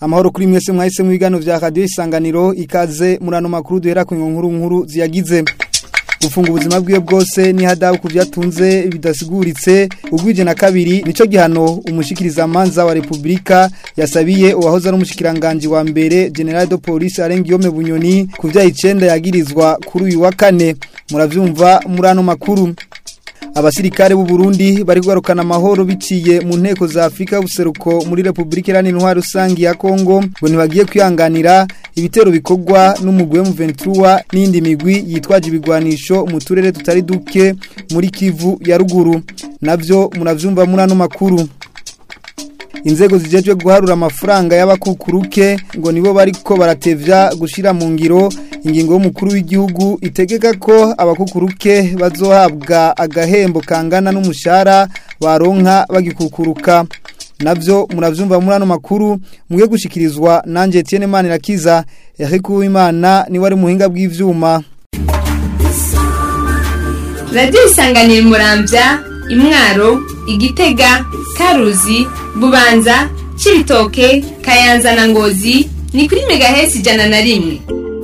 amahoro kuri mwese mwahise mu biganiro vya radio isanganiro ikaze murano makuru duhera ku nkuru nkuru ziyagize gufunga ubuzima bwiwe bwose ni hadabu ku byatunze bidasiguritse ugwije na kabiri nico gihano umushikiriza manza wa Republika yasabiye uwahoze ari umushikiranganje wa mbere General de Police Arengiyome Bunyoni ku vya 9 yagirizwa kuri uyu wa kane muravyumva murano makuru abasirikare b'u Burundi bari guharukana amahoro biciye mu nteko za Afrika buseruko muri Republika Iharanira Intwaro Rusangi ya Kongo ngo ntibagiye kwihanganira ibitero bikorwa n'umugwe mu Ventura n'indi migwi yitwaje ibigwanisho mu turere tutari duke muri Kivu ya ruguru navyo muravyumva muri ano makuru inzego zijejwe guharura amafaranga y'abakukuruke ngo nibo bariko baratevya gushira mu ngiro ingingo y'umukuru w'igihugu itegeka ko abakukuruke bazohabwa agahembo kangana n'umushahara baronka bagikukuruka navyo muravyumva muri ano makuru mugiye gushikirizwa nanje Etienne Manirakiza Eric Uwimana ni wari muhinga bw'ivyuma Radio isanganira muramvya imwaro igitega karuzi bubanza cibitoke kayanza na ngozi ni kuri megahesi ijana na rimwe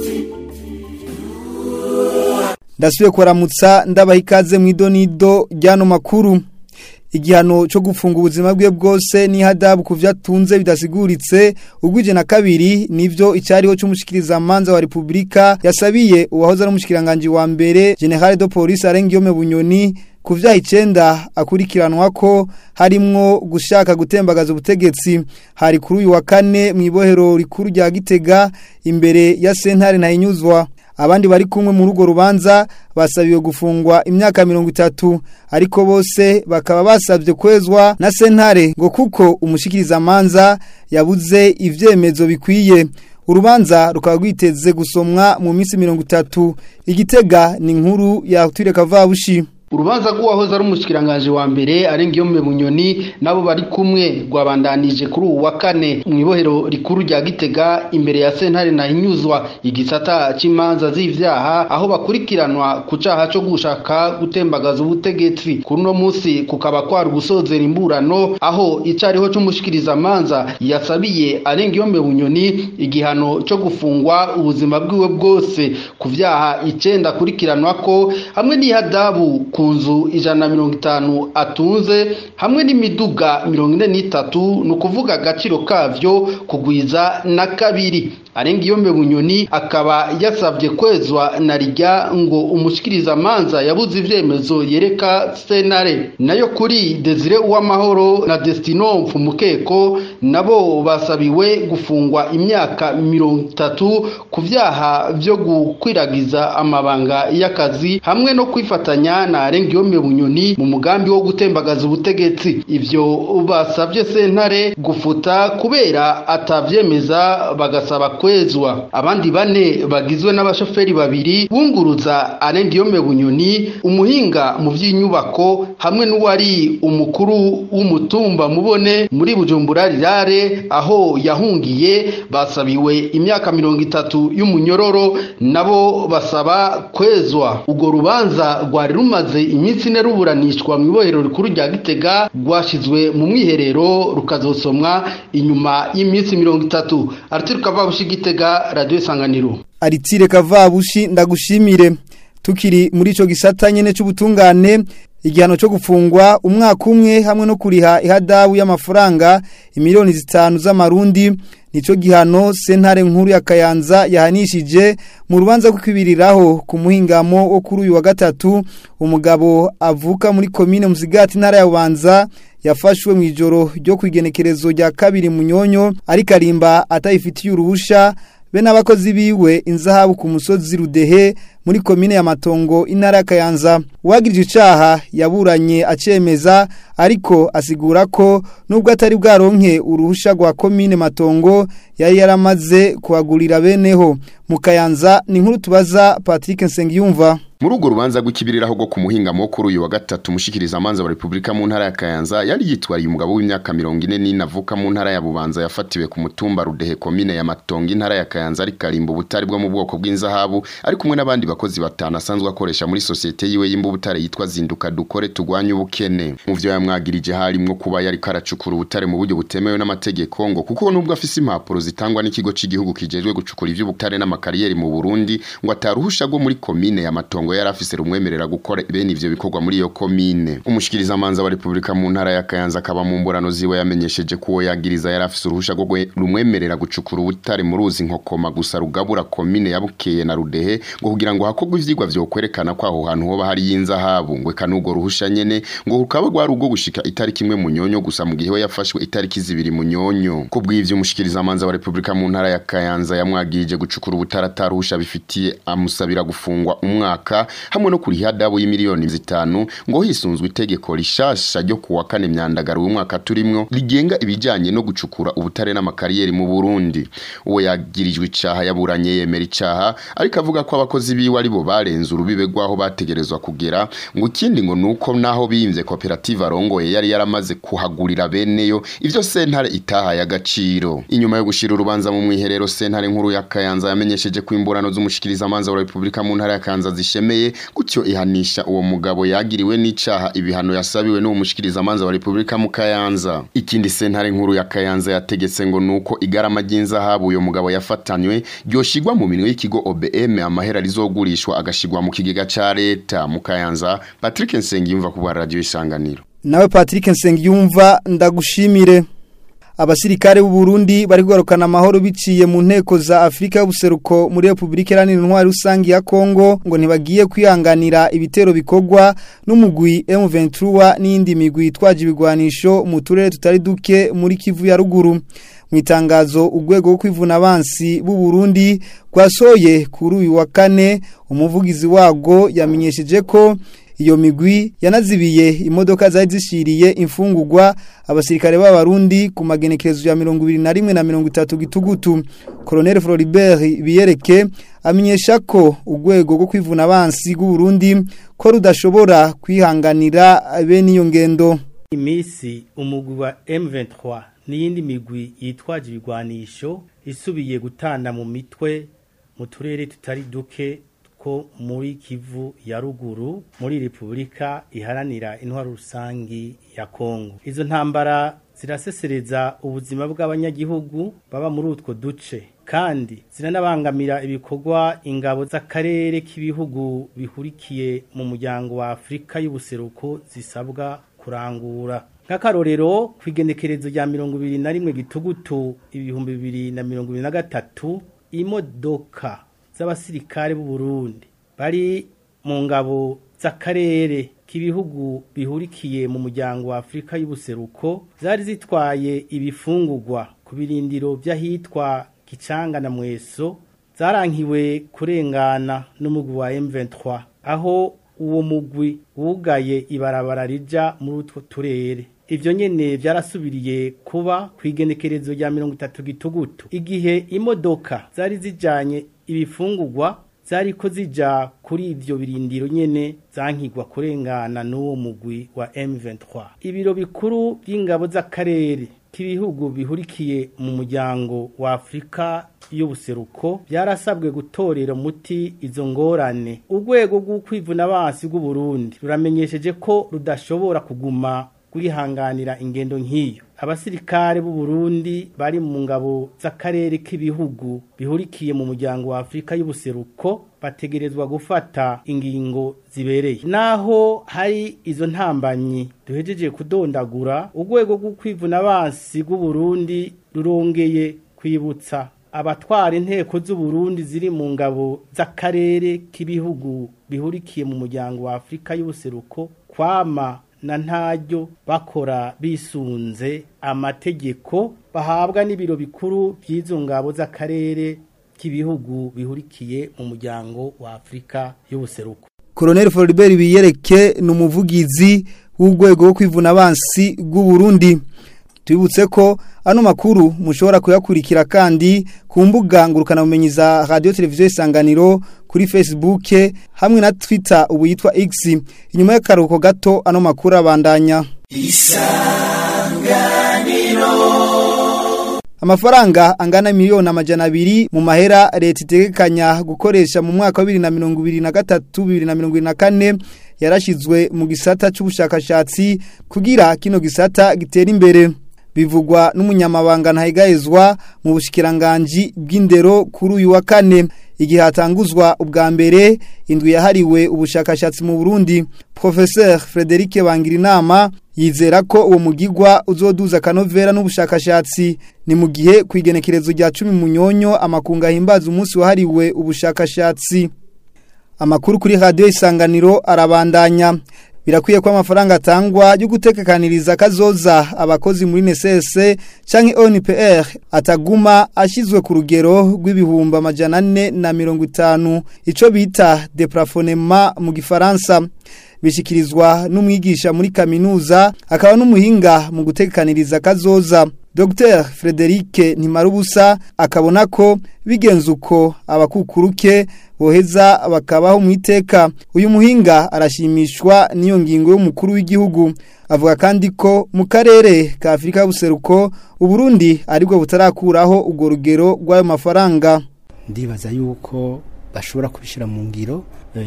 ndasubiye kuramutsa ndabaha ikaze mu idonido ry'ano makuru igihano cyo gufunga ubuzima bwe bwose ni hadabu ku byatunze bidasiguritse ugwije na kabiri nivyo icyariho cy'umushikiriza manza wa Republika yasabiye uwahoze ari umushikiranganje wa mbere General de Police Arengiyome Bunyoni ku vyaha icenda akurikiranwa ko harimwo gushaka gutembagaza ubutegetsi hari kuri uyu wa kane mu ibohero rikuru rya Gitega imbere ya sentare ntayinyuzwa abandi bari kumwe mu rugo rubanza basabiwe gufungwa imyaka mirongo itatu ariko bose bakaba basabye kwezwa na sentare ngo kuko umushikiriza manza yabuze ivyemezo bikwiye urubanza rukaba rwiteze gusomwa mu minsi mirongo itatu igitega ni inkuru ya Tureka Kavabushi urubanza rw'uwahoze ari umushikiranganje wa mbere arengiyome bunyoni nabo bari kumwe rwabandanije kuri ubu wa kane mu ibohero rikuru rya gitega imbere ya sentare nahinyuzwa igisata c'imanza z'ivyaha aho bakurikiranwa ku caha co gushaka gutembagaza ubutegetsi kuri uno musi kukaba kwari gusozera imburano aho icariho c'umushikiriza manza yasabiye arengiyome bunyoni igihano co gufungwa ubuzima bwiwe bwose ku vyaha icenda akurikiranwa ko hamwe n'ihadabu ku nzu ijana na mirongo itanu atunze hamwe n'imiduga mirongo ine n'itatu ni ukuvuga agaciro kavyo kugwiza na kabiri arenga iyo bunyoni akaba yasabye kwezwa na rijya ngo umushikiriza manza yabuze ivyemezo yereka senare nayo kuri Desire Uwamahoro na Destino Mfumukeko nabo basabiwe gufungwa imyaka mirongo itatu ku vyaha vyo gukwiragiza amabanga y'akazi hamwe no kwifatanya na arenga iyo bunyoni mu mugambi wo gutembagaza ubutegetsi ivyo basabye sentare gufuta kubera atavyemeza bagasaba kwezwa abandi bane bagizwe n'abashoferi babiri bunguruza arendiyome bunyoni umuhinga mu by'inyubako hamwe n'uwari umukuru w'umutumba mubone muri bujumbura rirare aho yahungiye basabiwe imyaka mirongo itatu y'umunyororo nabo basaba kwezwa urwo rubanza rwari rumaze iminsi ine ruburanishwa mu ibohero rikuru rya gitega rwashyizwe mu mwiherero rukazosomwa inyuma y'iminsi mirongo itatu araturuka vabushi gitega radio isanganiro aritire kavabushi ndagushimire tukiri muri ico gisata nyene c'ubutungane igihano cyo gufungwa umwaka umwe hamwe no kuriha ihadabu y'amafaranga imiliyoni zitanu z'amarundi nico gihano sentare nkuru ya Kayanza yahanishije mu rubanza kwibiriraho ku muhingamo wo kuri uyu wa gatatu umugabo avuka muri commune Musigati ntara ya Bubanza yafashwe mu ijoro ryo kwigenekerezo rya kabiri munyonyo ari karimba atayifitiye uruhusha be n'abakozi biwe inzahabu ku musozi rudehe muri komine ya matongo intara ya Kayanza uwagirije icaha yaburanye acemeza ariko asigura ko nubwo atari bwaronke uruhusha rwa komine matongo yari yaramaze kuhagurira beneho mu kayanza ni nkuru tubaza Patrick Nsengiyumva muri urwo rubanza rw'ikibiriraho rwo ku muhingamo kuri uyu wa gatatu mushikiriza amanza wa Republika mu ntara ya Kayanza yari yitwariye umugabo w'imyaka 44 avuka mu ntara ya Bubanza yafatiwe ku mutumba Rudehe komine ya Matongo intara ya Kayanza ari karimbo butari bwo mu bwoko bw'inzahabu ari kumwe n'abandi bakozi batanu asanzwe akoresha muri societe yiwe y'imbubutare yitwa Zinduka dukore tugwanye ubukene mu vyo yamwagirije harimwo kuba yari karacukura ubutare mu buryo butemewe n'amategeko ngo kuko nubwo afise impapuro zitangwa n'ikigo c'igihugu kijejwe gucukura ivy'ubutare n'amakariyeri mu Burundi ngo ataruhusha rwo muri komine ya Matongo yari afise rumwemerera gukora bene ivyo bikorwa muri iyo komine umushikiriza manza wa Republika mu ntara ya Kayanza akaba mu mburano ziwe yamenyesheje ko yagiriza yari afise uruhusha rwo rumwemerera gucukura ubutare mu ruzi nkokoma gusa rugabura komine ya Bukeye na Rudehe ngo kugira ngo hakorwe ivyigwa vyo kwerekana ko aho hantu hoba hari y'inzahabu ngo kanugo ruhusha nyene ngo rukaba rwari ubwo gushika itariki imwe mu nyonyo gusa mu gihe we yafashwe itariki zibiri mu nyonyo kubw'ivyo umushikiriza manza wa Republika mu ntara ya Kayanza yamwagirije gucukura ubutare ataruhusha bifitiye amusabira gufungwa umwaka hamwe no kuriha dabu y'imiliyoni zitanu ngo hisunzwe itegeko rishasha ryo kuwa kane myandagaro w'umwaka turimwo rigenga ibijanye no gucukura ubutare n'amakariyeri mu Burundi uwo yagirijwe icaha yaburanye yemera icaha ariko avuga ko abakozi biwe ari bo barenze urubibe rwaho bategerezwa kugera ngo ikindi ngo nuko naho bimvye koperative arongoye yari yaramaze kuhagurira beneyo ivyo sentare itahaye agaciro inyuma yo gushira urubanza mu mwiherero sentare nkuru ya Kayanza yamenyesheje ko imburano z'umushikiriza amanza wa Republika mu ntara ya Kayanza zishemeye gutyo ihanisha uwo mugabo yagiriwe n'icaha ibihano yasabiwe n'uwo mushikiriza amanza wa Republika mu Kayanza ikindi sentare nkuru ya Kayanza yategetse ngo nuko igarama ry'inzahabu uyo mugabo yafatanywe ryoshigwa mu minwe y'ikigo OBM amahera rizogurishwa agashigwa mu kigega ca leta mu Kayanza Patrick Nsengiyumva ku bwa radio isanganiro nawe Patrick Nsengiyumva ndagushimire abasirikare b'u Burundi bari kugarukana amahoro biciye mu nteko za Afrika y'ubuseruko muri Republika Iharanira Intwari Rusangi ya Kongo ngo ntibagiye kwihanganira ibitero bikorwa n'umugwi M23 n'indi migwi itwaje ibigwanisho mu turere tutari duke muri Kivu ya ruguru mu itangazo urwego rwo kwivuna abansi b'u Burundi rwasoye kuri uyu wa kane umuvugizi wago yamenyesheje ko iyo migwi yanazibiye imodoka zari zishiriye imfungurwa abasirikare b'abarundi ku magenekerezo ya 21 na 30 gitugutu Colonel Floribert biyereke amenyesha ko urwego rwo kwivuna abansi b'u Burundi ko rudashobora kwihanganira bene iyo ngendo imisi umugwi wa M23 n'iyindi migwi yitwaje ibigwanisho isubiye gutana mu mitwe mu turere tutari duke ko muri Kivu ya ruguru muri Republika iharanira intwaro rusangi ya Kongo izo ntambara zirasesereza ubuzima bw'abanyagihugu baba muri utwo duce kandi ziranabangamira ibikorwa ingabo z'akarere k'ibihugu bihurikiye mu muryango wa Afrika y'ubuseruko zisabwa kurangura nk'akarorero ku igenekerezo rya mirongo ibiri na rimwe gitugutu ibihumbi bibiri na mirongo ibiri na gatatu imodoka z'abasirikare b'u Burundi bari mu ngabo z'akarere k'ibihugu bihurikiye mu muryango wa Afrika y'ubuseruko zari zitwaye ibifungurwa ku birindiro by'ahitwa Gicanga na Mweso zarankiwe kurengana n'umugwi wa M23 aho uwo mugwi wugaye ibarabara rija muri utwo turere ivyo nyene vyarasubiriye kuba kwigenekerezo rya 30 gitugutu igihe imodoka zari zijanye ibifungurwa zariko zija kuri ivyo birindiro nyene zankigwa kurengana n'uwo mugwi wa M23 ibiro bikuru by'ingabo z'akarere k'ibihugu bihurikiye mu muryango wa Afrika y'ubuseruko byarasabwe gutorera umuti izo ngorane urwego rw'ukwivuna abansi bw'u Burundi ruramenyesheje ko rudashobora kuguma kurihanganira ingendo nk'iyo abasirikare b'u Burundi bari mu ngabo z'akarere k'ibihugu bihurikiye mu muryango wa Afrika y'ubuseruko bategerezwa gufata ingingo zibereye naho hari izo ntambanyi duhejeje kudondagura urwego rw'ukwivuna abansi bw'u Burundi rurongeye kwibutsa abatwara inteko z'u Burundi ziri mu ngabo z'akarere k'ibihugu bihurikiye mu muryango wa Afrika y'ubuseruko kwama na ntaryo bakora bisunze amategeko bahabwa n'ibiro bikuru by'izo ngabo z'akarere k'ibihugu bihurikiye mu muryango wa Afrika y'ubuseruko Colonel Floribert biyereke ni umuvugizi w'urwego rwo kwivuna abansi bw'u Burundi tubibutse ko ano makuru mushobora kuyakurikira kandi ku mbuga ngurukanabumenyi za radio televiziyo isanganiro kuri Facebook hamwe na Twitter ubu yitwa X inyuma y'akaruhuko gato ano makuru abandanya Amafaranga angana miliyoni amajana abiri mu mahera leta itegekanya gukoresha mu mwaka wa 2023 2024 yarashizwe mu gisata c'ubushakashatsi kugira kino gisata gitera imbere bivugwa n'umunyamabanga ntahigayezwa mu bushikiranganje bw'indero kuri uyu wa kane igihe hatanguzwa ubwa mbere indwi yahariwe ubushakashatsi mu Burundi Professeur Frederic Bangirinama yizera ko uwo mugigwa uzoduza kanovera n'ubushakashatsi ni mu gihe kwigenekerezo rya 10 munyonyo amakunga himbaza umunsi wahariwe ubushakashatsi amakuru kuri radio isanganiro arabandanya birakwiye ko amafaranga atangwa yo gutekekaniriza kazoza abakozi muri NSS canke ONPR ataguma ashizwe ku rugero rw'ibihumba amajana ane na mirongo itanu ico bita deplafonnement mu gifaransa bishikirizwa n'umwigisha muri kaminuza akaba n'umuhinga mu gutekaniriza kazoza Dr Frederic Ntimarubusa akabona ko bigenze uko abakukuruke boheza bakabaho mu iteka uyu muhinga arashimishwa n'iyo ngingo y'umukuru w'igihugu avuga kandi ko mu karere ka Afrika y'ubuseruko uburundi aribwo butarakuraho urwo rugero rw'ayo mafaranga ndibaza yuko bashobora kubishyira mu ngiro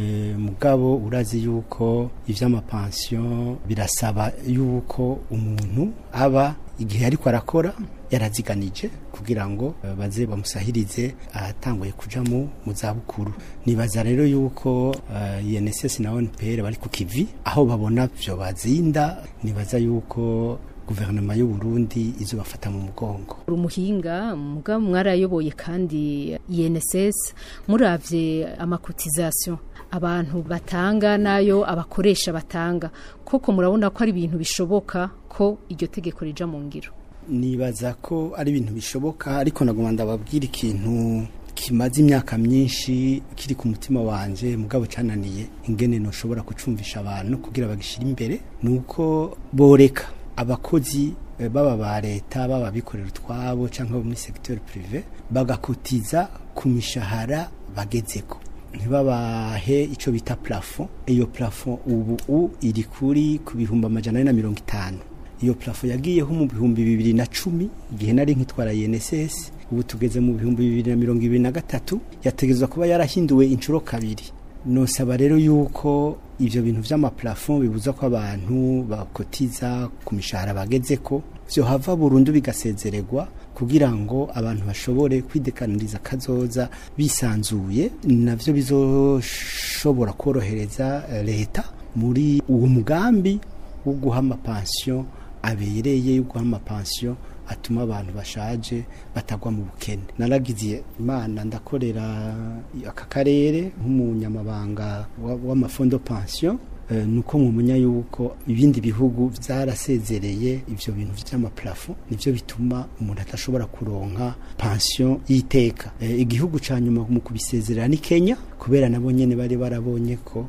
mugabo urazi yuko iby'amapansiyo birasaba yuko umuntu aba igihe ariko arakora yaraziganije kugira ngo baze bamusahirize ahatanguye kuja mu zabukuru nibaza rero yuko INSS na ONPR bari ku kivi aho babona byo bazinda nibaza yuko guverinoma y'u Burundi izo bafata mu mugongo umuhinga muga mwarayoboye kandi INSS muravye amakotization abantu batanga nayo abakoresha batanga koko murabona ko ari ibintu bishoboka ko iryo tegeko rija mu ngiro nibaza ko ari ibintu bishoboka ariko nagomba ndababwira ikintu kimaze imyaka myinshi kiri ku mutima wanje mugabo cananiye ingene no shobora kucumvisha abantu kugira bagishira imbere nuko boreka abakozi baba ba leta baba bikorera utwabo cyangwa muri secteur privé bagakotiza ku mishahara bagezeko ntibabahe icyo bita plafond iyo plafond ubu iri kuri ku bihumbi amajana na mirongo itanu iyo plafond yagiyeho mu bihumbi bibiri na cumi igihe nari nkitwara INSS ubu tugeze mu bihumbi bibiri na mirongo ibiri na gatatu yategezwa kuba yarahinduwe inshuro kabiri nosaba rero yuko ivyo bintu vy'amaplafond bibuza ko abantu bakotiza ku mishahara bageze ko vyo hava burundu bigasezererwa kugira ngo abantu bashobore kwidekaniriza kazoza bisanzuye navyo bizoshobora korohereza leta muri uwo mugambi wo guha amapansiyo abereye yo guha amapansiyo atuma abantu bashaje batagwa mu bukene naragize imana ndakorera aka karere nk'umunyamabanga w'amafondo pension nuko mumenya yuko ibindi bihugu byarasezereye ivyo bintu vy'amaplafo nivyo bituma umuntu atashobora kuronka pension y'iteka igihugu ca nyuma mu kubisezerera ni Kenya kubera nabo nyene bari barabonye ko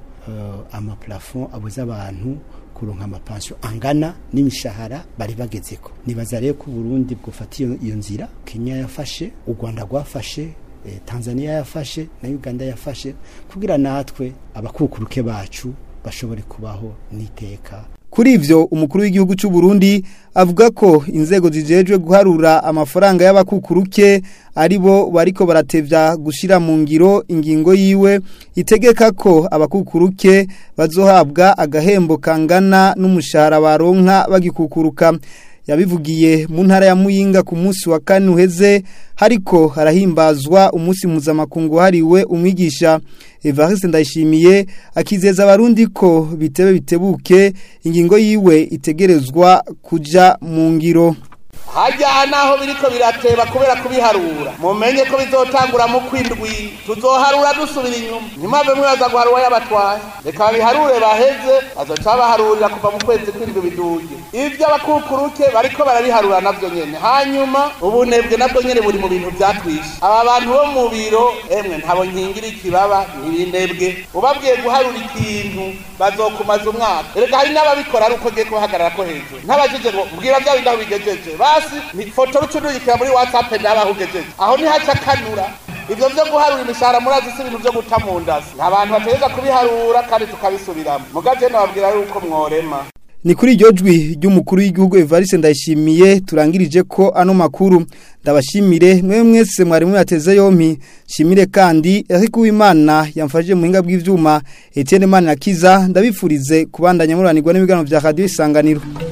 amaplafo abuza abantu kuronka amapansiyo angana n'imishahara bari bagezeko nibaza rero ko Burundi bwofata iyo nzira Kenya yafashe u Rwanda rwafashe Tanzania yafashe na Uganda yafashe kugira natwe abakukuruke bacu bashobore kubaho n'iteka Kuri ivyo umukuru w'igihugu cy'u Burundi avuga ko inzego zijejwe guharura amafaranga y'abakukuruke aribo bariko baratevya gushira mu ngiro ingingo yiwe itegeka ko abakukuruke bazohabwa agahembo kangana n'umushahara baronka bagikukuruka yabivugiye mu ntara ya Muyinga ku munsi wa kane uheze hariko harahimbazwa umunsi mpuzamakungu hariwe umwigisha Evariste Ndayishimiye akizeza abarundi ko bitebe bitebuke ingingo yiwe itegerezwa kuja mu ngiro hajya naho biriko birateba kubera kubiharura mumenye ko bizotangura mu kwindwi tuzoharura dusubira inyuma ntimave mwibaza guharura yabatwaye reka babiharure baheze bazoca baharurira kuva mu kwezi kwindwi biduge ivyo abakukuruke bariko barabiharura navyo nyene hanyuma ubunebwe nabwo nyene buri mu bintu vyatwishe aba bantu bo mu biro emwe ntabo nkingira ikibaba ntibinebwe ubabwiye guharura ikintu bazokumaza umwaka reka hari n'ababikora ari uko ugiye kubahagarara ko hejuru ntabajije ngo mbwira bya bindi aho bigejeje basi ni foto rucuruzikira muri whatsapp nabaho ugejeje aho nihaca kanura ivyo vyo guharura imishahara murazi si ibintu vyo guta mu ndasi abantu bategeza kubiharura kandi tukabisubiramo mugaje nababwira yuko mworema Ni kuri iryo jwi ry'umukuru w'igihugu Evariste Ndayishimiye turangirije ko ano makuru ndabashimire mwe mwese mwari mwateze yompi shimire kandi Eric Uwimana yamfashije mu hinga bw'ivyuma Etienne Manirakiza ndabifurize kubandanya muranirwa n'ibiganiro vya Radio Isanganiro